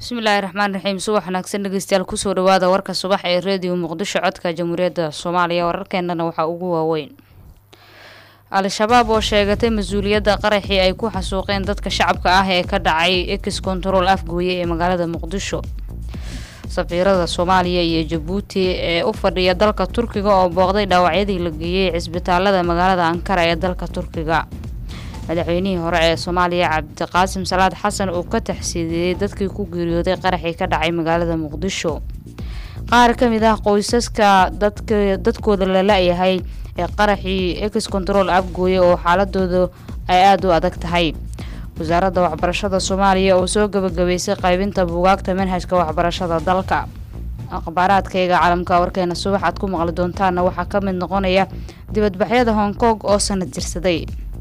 bismillaahi raxmaan raxiim subax wanaagsan dhegeystayaal kusoo dhawaada warka subax ee reediyo muqdisho codka jamhuuriyadda soomaaliya wararkeenana waxaa ugu waaweyn al-shabaab oo sheegatay mas-uuliyadda qaraxii ay ku xasuuqeen dadka shacabka ah ee ka dhacay ex control afgooye ee magaalada muqdisho safiirada soomaaliya iyo jabuuti ee u fadhiya dalka turkiga oo booqday dhaawacyadii la geeyey cisbitaalada magaalada ankara ee dalka turkiga madaxweynihii hore ee soomaaliya cabdiqaasim salaad xasan uu ka taxsiidiyey dadkii ku geeriyooday qaraxii ka dhacay magaalada muqdisho qaar ka mid ah qoysaska dadka dadkooda la la-yahay ee qaraxii ex control afgooye oo xaaladooda ay aada u adag tahay wasaaradda waxbarashada soomaaliya oo soo gabagabeysay qaybinta buugaagta manhajka waxbarashada dalka akhbaaraadkayga caalamka warkeena subax aad ku maqli doontaana waxaa ka mid noqonaya dibadbaxyada hong kong oo sanad jirsaday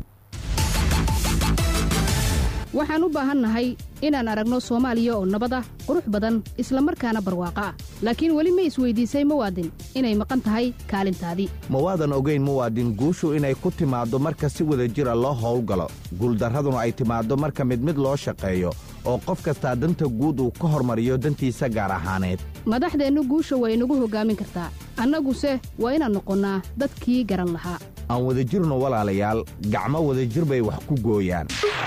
waxaan u baahannahay inaan aragno soomaaliya oo nabad ah qurux badan isla markaana barwaaqo ah laakiin weli ma isweydiisay muwaadin inay maqan tahay kaalintaadii mawaadan ogayn muwaadin guushu inay ku timaaddo marka si wada jira loo howlgalo guuldarraduna ay timaaddo marka mid mid loo shaqeeyo oo qof kastaa danta guud uu ka hormariyo dantiisa gaar ahaaneed madaxdeennu guusha waa inagu hoggaamin kartaa annaguse waa inaan noqonnaa dadkii garan lahaa aan wada jirno walaalayaal gacmo wadajir bay wax ku gooyaan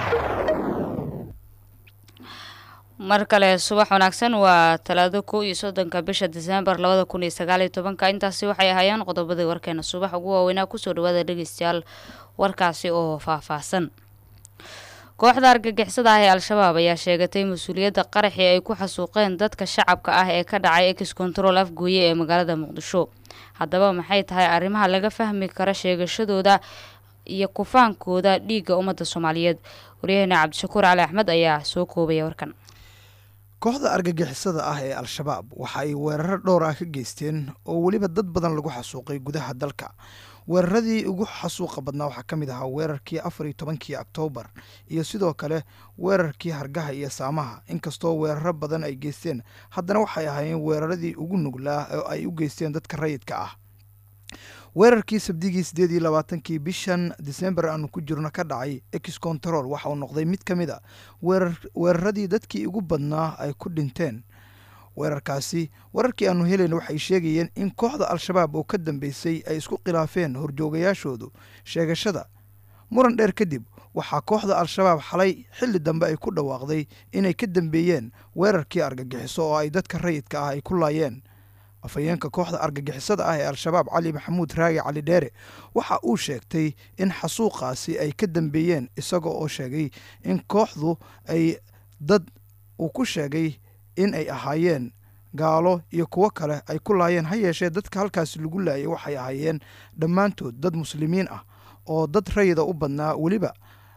mar kale subax wanaagsan waa talaado kow iyo soddonka bisha diseembar labada kun iyo sagaaliyo tobanka intaasi waxay ahaayeen qodobadii warkeena subax ugu waaweynaa kusoo dhawaada dhegeystayaal warkaasi oo faahfaahsan kooxda argagixisada ah ee al-shabaab ayaa sheegatay mas-uuliyadda qaraxii ay ku xasuuqeen dadka shacabka ah ee ka dhacay ex control afgooye ee magaalada muqdisho haddaba maxay tahay arrimaha laga fahmi kara sheegashadooda iyo kufaankooda dhiigga ummadda soomaaliyeed waryaheena cabdishakuur cali axmed ayaa soo koobaya warkan kooxda argagixisada ah ee al-shabaab waxa ay weeraro dhowr ah ka geysteen oo weliba dad badan lagu xasuuqay gudaha dalka weeraradii ugu xasuuqa badnaa waxaa ka mid ahaa weerarkii afar iyo tobankii oktoobar iyo sidoo kale weerarkii hargaha iyo saamaha inkastoo weeraro badan ay geysteen haddana waxay ahaayeen weeraradii ugu nuglaa oo ay u geysteen dadka rayidka ah weerarkii sabdigii siddeed iyo labaatankii bishan disembar aanu ku jirno ka dhacay ex control waxa uu noqday mid ka mid a weeraradii dadkii ugu badnaa ay ku dhinteen weerarkaasi wararkii aanu helayna waxay sheegayeen in kooxda al-shabaab oo ka dambeysay ay isku khilaafeen horjoogayaashoodu sheegashada muran dheer kadib waxaa kooxda al-shabaab xalay xilli dambe ay ku dhawaaqday inay ka dambeeyeen weerarkii argagixiso oo ay dadka rayidka ah ay ku laayeen afhayeenka kooxda argagixisada ah ee al-shabaab cali maxamuud raagi cali dheere waxa uu sheegtay in xasuuqaasi ay ka dambeeyeen isaga oo sheegay in kooxdu ay dad uu ku sheegay in ay ahaayeen gaalo iyo kuwo kale ay ku laayeen ha yeeshee dadka halkaasi lagu laayay waxay ahaayeen dhammaantood dad muslimiin ah oo dad rayida u badnaa weliba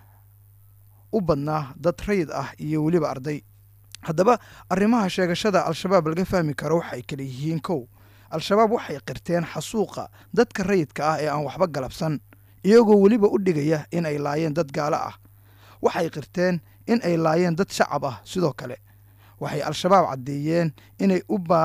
u badnaa dad rayid ah iyo weliba arday haddaba arrimaha sheegashada al-shabaab laga fahmi karo waxay kala yihiin kow al-shabaab waxay qirteen xasuuqa dadka rayidka ah ee aan waxba galabsan iyagoo weliba u dhigaya in ay laayeen dad gaalo ah waxay qirteen in ay laayeen dad shacab ah sidoo kale waxay al-shabaab caddeeyeen inay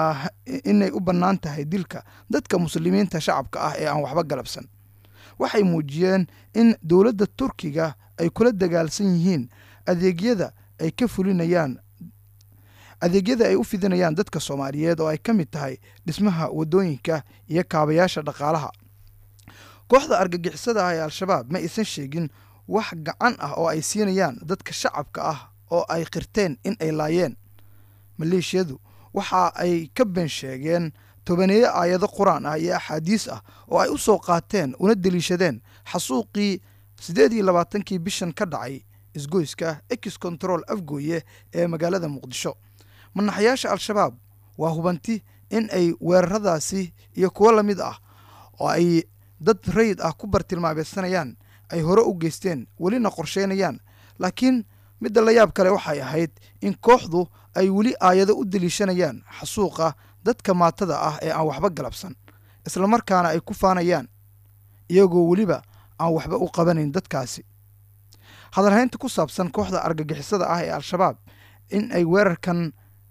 u bannaan tahay dilka dadka muslimiinta shacabka ah ee aan waxba galabsan waxay muujiyeen in dowladda turkiga ay kula dagaalsan yihiin adeegyada ay ka fulinayaan adeegyada ay u fidinayaan dadka soomaaliyeed oo ay ka mid tahay dhismaha waddooyinka iyo kaabayaasha dhaqaalaha kooxda argagixisada ah ee al-shabaab ma aysan sheegin wax gacan ah oo ay siinayaan dadka shacabka ah oo ay qirteen in ay laayeen maleeshiyadu waxa ay ka been sheegeen tobaneeyo aayado qur-aan ah iyo axaadiis ah oo ay u soo qaateen una deliishadeen xasuuqii siddeed iyo labaatankii bishan ka dhacay isgoyska ex control afgooye ee magaalada muqdisho manaxayaasha al-shabaab waa hubanti in ay weeraradaasi iyo kuwo la mid ah oo ay dad rayid ah ku bartilmaameysanayaan ay hore u geysteen welina qorsheynayaan laakiin midda la yaab kale waxay ahayd in kooxdu ay weli aayado u deliishanayaan xasuuqa dadka maatada ah ee aan waxba galabsan islamarkaana ay ku faanayaan iyagoo weliba aan waxba u qabanayn dadkaasi hadalhaynta ku saabsan kooxda argagixisada ah ee al-shabaab in ay weerarkan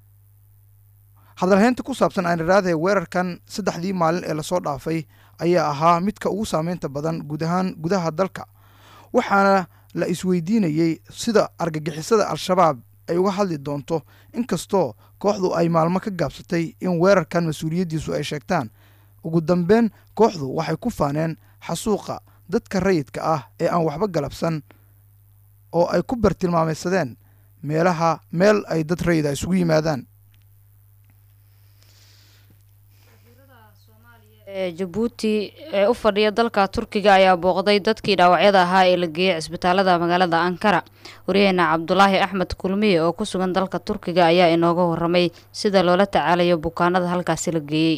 hadalhaynta ku saabsan aan iraadee weerarkan saddexdii maalin ee lasoo dhaafay ayaa ahaa midka ugu saameynta badan guud ahaan gudaha dalka waxaana la isweydiinayey sida argagixisada al-shabaab ay uga hadli doonto inkastoo kooxdu ay maalmo ka gaabsatay in weerarkan mas-uuliyaddiisu ay sheegtaan ugu dambeyn kooxdu waxay ku faaneen xasuuqa dadka rayidka ah ee aan waxba galabsan oo ay ku bartilmaamaysadeen meelaha meel ay dad rayida isugu yimaadaan ee jabuuti ee u fadhiya dalka turkiga ayaa booqday dadkii dhaawacyada ahaa ee la geeyey cisbitaalada magaalada ankara waryaheena cabdulaahi axmed kulmiye oo ku sugan dalka turkiga ayaa inooga waramay sida loola tacaalayo bukaanada halkaasi la geeyey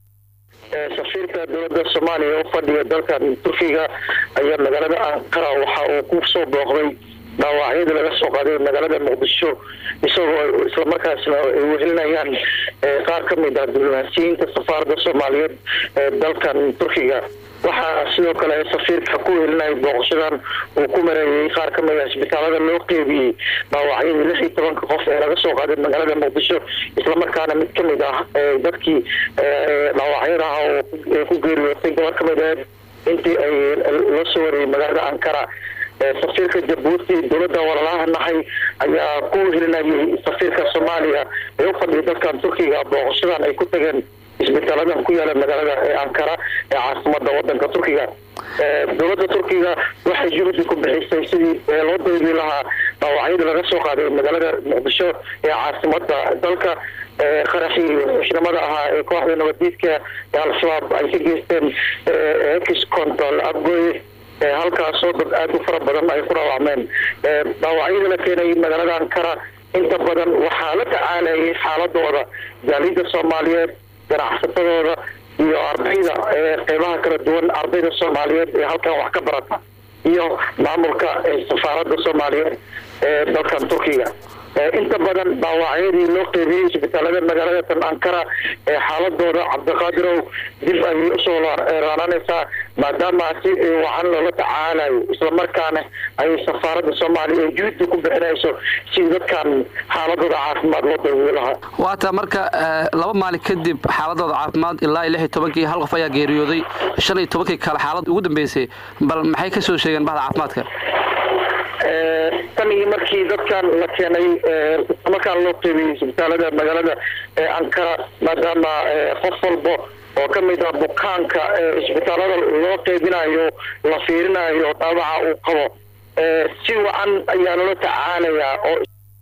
safiirka dowladda soomaaliya u fadhiya dalka turkiga ayaa magaalada ankara waxa uu ku soo booqday dhaawacyadii laga soo qaaday magaalada muqdisho isagoo islamarkaasna ay wehelinayaan qaar ka mid ah diblomaasiyiinta safaaradda soomaaliyeed ee dalkan turkiga waxaa sidoo kale safiirka ku wehelinayay booqashadan uu ku mareeyay qaar ka mid ah isbitaalada loo qeybiyey dhaawacyadii lix iyo tobanka qof ee laga soo qaaday magaalada muqdisho islamarkaana mid ka mid ah dadkii dhaawacyada ah oo ku geeriyootay gabar ka mid aheed intii ay la soo wariyey magaalada ankara safiirka jabuuti dowladda walalaha nahay ayaa ku wehelinayay safiirka soomaaliya ee u fadhiya dalkan turkiga booqashadan ay ku tageen isbitaaladan ku yaala magaalada ee ankara ee caasimada wadanka turkiga dowladda turkiga waxay juhdi ku bixisay sidii loo daydi lahaa dhaawacyadii laga soo qaaday magaalada muqdisho ee caasimada dalka qaraxii xushnimada ahaa ee kooxda nabadiidka ee al-shabaab ay ka geysteen ex control abgoy halkaasoo dad aada u fara badan ay ku dhaawacmeen dhaawacyada la keenay magaalada ankara inta badan waxaa la tacaalayay xaaladooda jaalida soomaaliyeed ganacsatadooda iyo ardayda qeybaha kala duwan ardayda soomaaliyeed ee halkan wax ka barata iyo maamulka safaaradda soomaaliyeed ee dalkan turkiga inta badan dhaawacyadii loo qeybiyey isbitaalada magaalada tan ankara ee xaaladooda cabdiqaadirow dib ayay usoo raananaysaa maadaama si wacan loola tacaalayo islamarkaana ay safaaradda soomaaliya ee juhdi ku bixinayso si dadkan xaaladooda caafimaad loo daywiyo lahaa waata marka laba maalin kadib xaaladooda caafimaad ilaa lix iyo tobankii hal qof ayaa geeriyooday shan iyo tobankii kale xaalad ugu dambeysay bal maxay ka soo sheegeen bahda caafimaadka tan iyo markii dadkan la keenay markaan loo qeybiyey isbitaalada magaalada ankara maadaama qof walba oo ka mid ah bukaanka isbitaalada loo qeybinayo la fiirinayo dhaawaca uu qabo si wacan ayaa loola tacaalayaa oo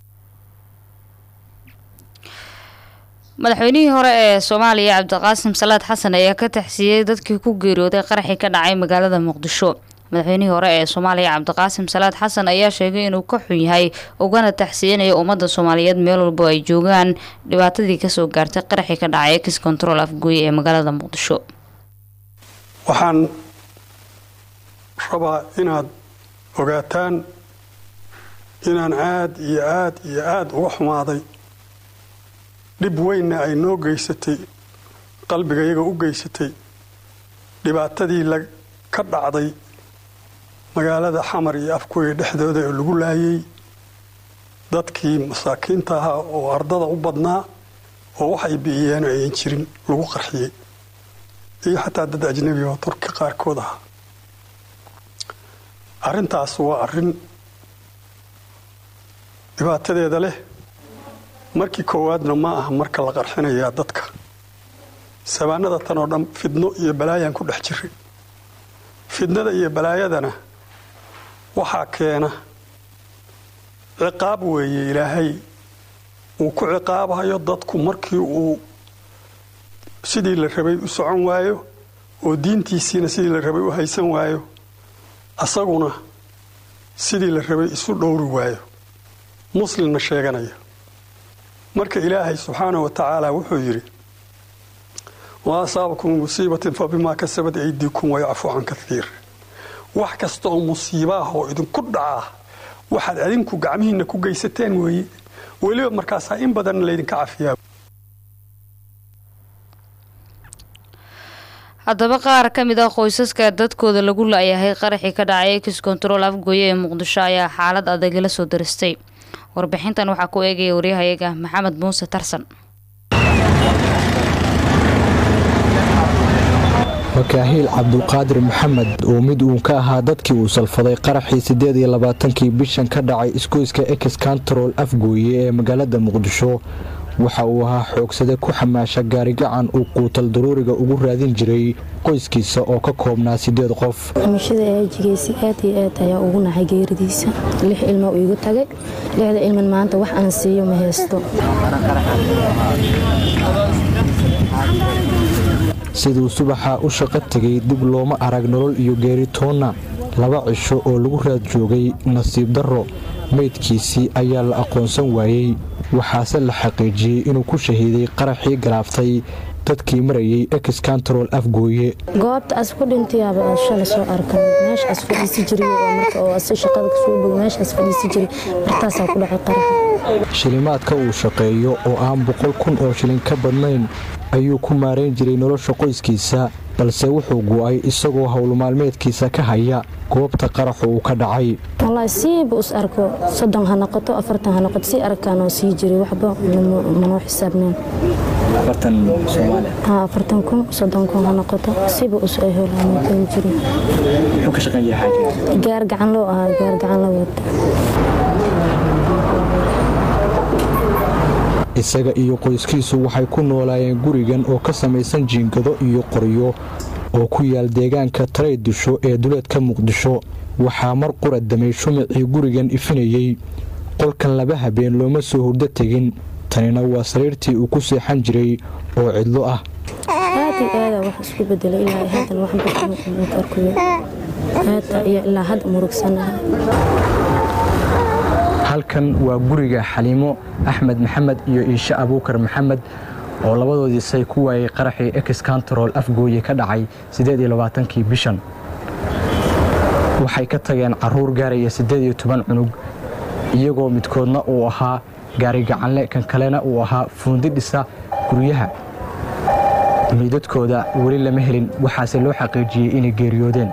madaxweynihii hore ee soomaaliya cabdiqaasim salaad xasan ayaa ka taxsiiyey dadkii ku geeriyooday qaraxii ka dhacay magaalada muqdisho madaxweynihii hore ee soomaaliya cabdiqaasim salaad xasan ayaa sheegay inuu ka xun yahay ugana taxsiyanayo ummadda soomaaliyeed meel walbo ay joogaan dhibaatadii kasoo gaartay qaraxii ka dhacay ex control afgooye ee magaalada muqdisho waxaan rabaa inaad ogaataan inaan aad iyo aad iyo aada uga xumaaday dhib weynna ay noo geysatay qalbiga iyaga u geysatay dhibaatadii la ka dhacday magaalada xamar iyo afkuya dhexdooda ee lagu laayay dadkii masaakiinta ahaa oo ardada u badnaa oo waxay bi'iyeen ayan jirin lagu qarxiyey iyo xataa dad ajnabi oo turki qaarkood ahaa arrintaas waa arrin dhibaatadeeda leh markii koowaadna ma aha marka la qarxinayaa dadka sabaanada tan oo dhan fidno iyo balaayaan ku dhex jiray fidnada iyo balaayadana waxaa keena ciqaab weeye ilaahay uu ku ciqaabayo dadku markii uu sidii la rabay u socon waayo oo diintiisiina sidii la rabay u haysan waayo asaguna sidii la rabay isu dhowri waayo muslimna sheeganaya marka ilaahay subxaanahu wa tacaala wuxuu yidhi wa asaabakum musiibatin fa bimaa kasabad aydiikum wayacfu can kaiir wax kasta oo musiibaah oo idinku dhacaa waxaad adinku gacmihiinna ku geysateen weeye weliba markaasaa in badanna laydinka cafiyaa haddaba qaar ka mid ah qoysaska dadkooda lagu la-yahay qaraxii ka dhacay ex control afgooye ee muqdisho ayaa xaalad adag la soo daristay warbixintan waxaa ku eegaya waryahayaga maxamed muuse tarsan makaahiil cabdulqaadir maxamed oo mid uun ka ahaa dadkii uu salfaday qaraxii siddeed iyo labaatankii bishan ka dhacay isgoyska ex kantarool afgooye ee magaalada muqdisho waxa uu ahaa xoogsade ku xamaasha gaarigacan uu quutal daruuriga ugu raadin jiray qoyskiisa oo ka koobnaa siddeed qof xamashada aajigeysay aad iyo aad ayaa ugu naxay geeridiisa lix ilmo uu igu tagay lixda ilman maanta wax aan siiyo ma haysto siduu subaxa u shaqo tegay dib looma arag nolol iyo geeritoonna laba cisho oo lagu raad joogay nasiib darro meydkiisii ayaa la aqoonsan waayey waxaase la xaqiijiyey inuu ku shahiiday qaraxii galaaftay dadkii marayay ex kantarool afgooye goobta as ku dhintayaaba aad shala soo arkan meeshaas fadhiisi jiray oo marka oo asi shaqada kasoo bog meeshaas fadhiisi jiray martaasaa ku dhacay qaraxa shilimaadka uu shaqeeyo oo aan boqol kun oo shilin ka badnayn ayuu ku maarayn jiray nolosha qoyskiisa balse wuxuu gu'ay isagoo howlmaalmeedkiisa ka haya goobta qaraxu uu ka dhacay wallaahi siiba us arko soddon ha noqoto afartan ha noqoto sii arkaanoo sii jiray waxba manoo xisaabneen ha afartan kun soddon kun ha noqoto siiba us ay howlaanoo keli jiray gaar gacan loo ahaa gaar gacan la wata isaga iyo qoyskiisu waxay ku noolaayeen gurigan oo ka samaysan jiingado iyo qoryo oo ku yaal deegaanka taraydisho ee duleedka muqdisho waxaa mar qura damay shumicii gurigan ifinayey qolkan laba habeen looma soo hurdo tegin tanina waa sariirtii uu ku seexan jiray oo cidlo ah aad iyo aada wax isku bedelay ilaa haddan waxbaarkuyo aad iyo ilaa hadda murugsanahay halkan waa guriga xaliimo axmed maxamed iyo iishe abuukar maxamed oo labadoodii say ku waayay qaraxii ex kantarool afgooye ka dhacay kii bishan waxay ka tageen caruur gaaraya cunug iyagoo midkoodna uu ahaa gaarigacanle kan kalena uu ahaa fuundi dhisa guryaha miidadkooda weli lama helin waxaase loo xaqiijiyey inay geeriyoodeen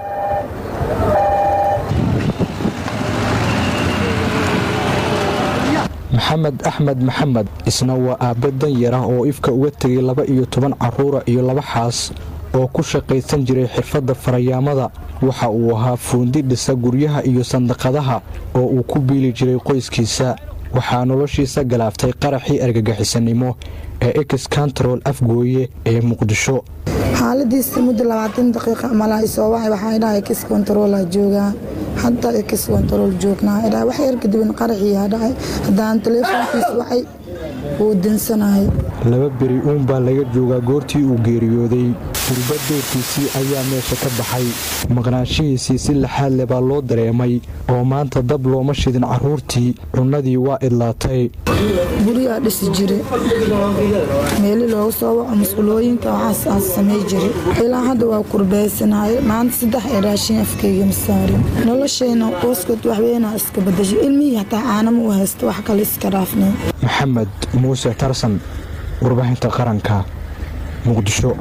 maxamed axmed maxamed isna waa aabbe danyar ah oo ifka uga tegay laba iyo toban carruura iyo laba xaas oo ku shaqaysan jiray xirfadda farayaamada waxa uu ahaa fuundi dhisa guryaha iyo sandaqadaha oo uu ku biili jiray qoyskiisa waxaa noloshiisa galaaftay qaraxii argagixisanimo ee ex kantarool afgooye ee muqdisho xaaladiisa muddo labaatan daqiiqa malaa isoo wacay waxaa dhahay ex kontaroolaa joogaa hadda ex kontarool joognaa dhahay wax yar kadibin qaraxiyaa dhacay haddaan taleefoonkiisa waxay wuu dansanayay laba beri uun baa laga joogaa goortii uu geeriyooday gurba doorkiisii ayaa meesha ka baxay maqnaanshihiisii si laxaad le baa loo dareemay oo maanta dab looma shidin carruurtii cunnadii waa idlaatay gurigaa dhisi jire meeli loogu soo waco mas-uulooyinka waxaas aan samay jire ilaa hadda waa kurbaysanaye maanta saddex ee raashin afkeyga ma saarin noloshayna qoyskood waxweynaa iska badashay ilmihii hataa caanama u haysta wax kale iska dhaafnay maxamed muuse tarsan warbaahinta qaranka muqdisho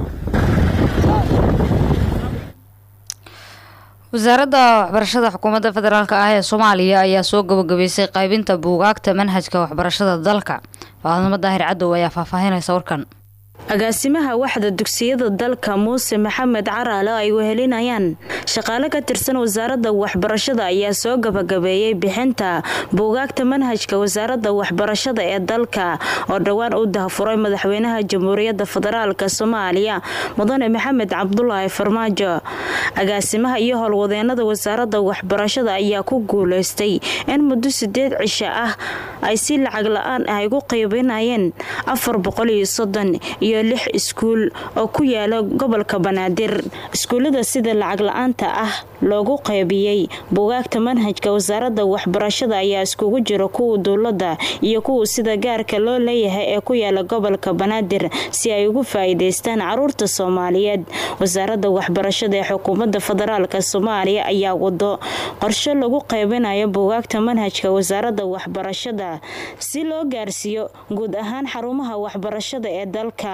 wasaaradda waxbarashada xukuumadda federaalk ah ee soomaaliya ayaa soo gabagabeysay qaybinta buugaagta manhajka waxbarashada dalka faadnimo daahir cadow ayaa faahfaahinaysa warkan agaasimaha waxda dugsiyada dalka muuse maxamed caraale ay wehelinayaan shaqaale ka tirsan wasaaradda waxbarashada ayaa soo gabagabeeyey bixinta buugaagta manhajka wasaaradda waxbarashada ee dalka oo dhowaan u dahafuray madaxweynaha jamhuuriyadda federaalk soomaaliya mudane maxamed cabdulaahi farmaajo agaasimaha iyo howlwadeenada wasaaradda waxbarashada ayaa ku guuleystay in muddo sideed cisho ah ay si lacag la-aan ah igu qaybinayeen afar boqol iyo soddon iyo lix iskuul oo ku yaala gobolka banaadir iskuullada sida lacag la-aanta ah loogu qaybiyey buugaagta manhajka wasaaradda waxbarashada ayaa iskugu jira kuwa dowladda iyo kuwa sida gaarka loo leeyahay ee ku yaala gobolka banaadir si ay ugu faa'iidaystaan caruurta soomaaliyeed wasaaradda waxbarashada ee xukuumadda federaalk soomaaliya ayaa wado qorshe lagu qaybinayo buugaagta manhajka wasaaradda waxbarashada si loo gaarsiiyo guud ahaan xarumaha waxbarashada ee dalka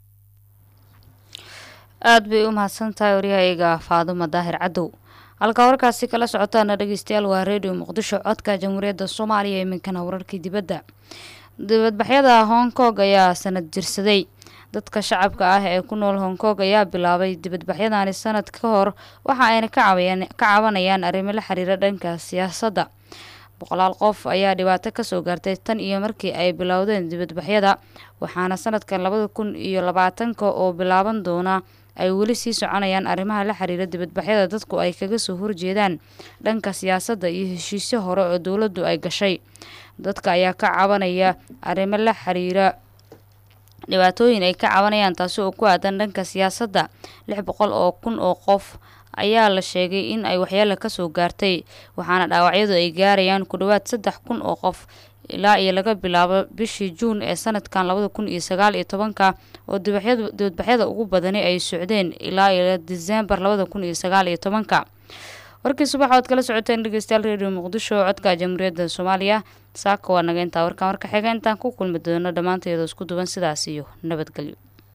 aada bay u mahadsantahay waryahayga faadumo daahir cadow halkaa warkaasi kala socotaana dhegeystayaal waa redio muqdisho codka jamhuuriyadda soomaaliya iminkana wararkii dibadda dibadbaxyada hong kong ayaa sanad jirsaday dadka shacabka ah ee ku nool hong kong ayaa bilaabay dibadbaxyadani sanad ka hor waxa ayna ka cabanayaan arrimo la xiriira dhanka siyaasadda boqolaal qof ayaa dhibaato kasoo gaartay tan iyo markii ay bilowdeen dibadbaxyada waxaana sanadkan labada kun iyo labaatanka oo bilaaban doona ay weli sii soconayaan arrimaha la xiriira dibadbaxyada dadku ay kaga soo horjeedaan dhanka siyaasadda iyo heshiisyo hore oo dowladdu ay gashay dadka ayaa ka cabanaya arrimo la xiriira dhibaatooyin ay ka cabanayaan taasi oo ku aadan dhanka siyaasadda lix boqol oo kun oo qof ayaa la sheegay in ay waxyeelo kasoo gaartay waxaana dhaawacyadu ay gaarayaan ku dhowaad saddex kun oo qof ilaa iyo laga bilaabo bishii juun ee sanadkan labada kun iyo sagaal iyo tobanka oo dibadbaxyada ugu badani ay socdeen ilaa iyo disembar labada kun iyo sagaal iyo tobanka warkii subax oad kala socoteen dhegeystayaal redio muqdisho codka jamhuuriyadda soomaaliya saaka waa naga intaa warkaan warka xiga intaan ku kulmi doono dhammaanteeda isku duwan sidaas iyo nabadgelyo